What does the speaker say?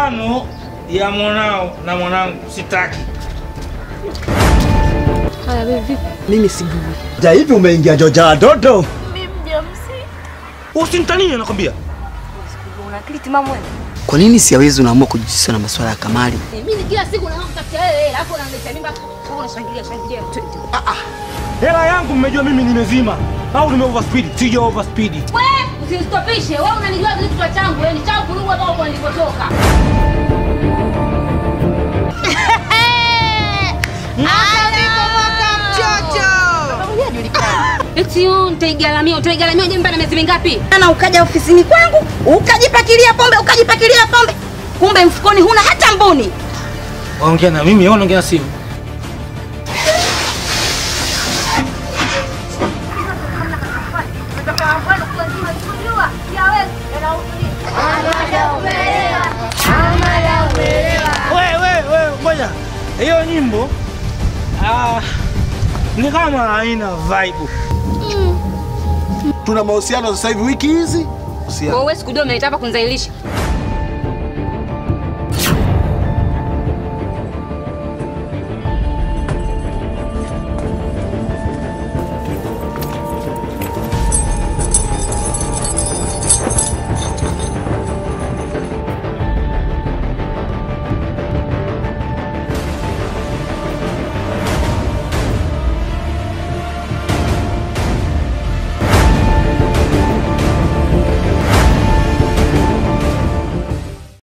mahusiano ya mwanao na mwanangu sitaki. Haya wewe vipi? Mimi sijui. Ja hivi umeingia joja dodo. Mimi mjamzito. Usinitanie nakwambia. Una akili timamu wewe? Kwa nini siawezi unaamua kujihusisha na masuala ya kamari? Mimi kila siku naanza kutafuta wewe, alafu unaniletea mimba. Wewe unashangilia shangilia. Hela yangu mmejua mimi nimezima au nime overspeed? Sija overspeed. Wewe usinistopishe. Wewe unanijua vile kichwa changu, wewe ni changu kurugu hapa kwa nilipotoka. Eti oh, nitaigaramia, utaigaramia je mpaka miezi mingapi? na ukaja ofisini kwangu ukajipakilia pombe ukajipakilia pombe, kumbe mfukoni huna hata mbuni. Ongea na mimi au ongea na simu? Wewe wewe wewe ngoja. Hiyo nyimbo ah ni kama haina vibe. Tuna mahusiano sasa hivi wiki hizi. Kwa wewe sikujua umenitaka kunizalilisha.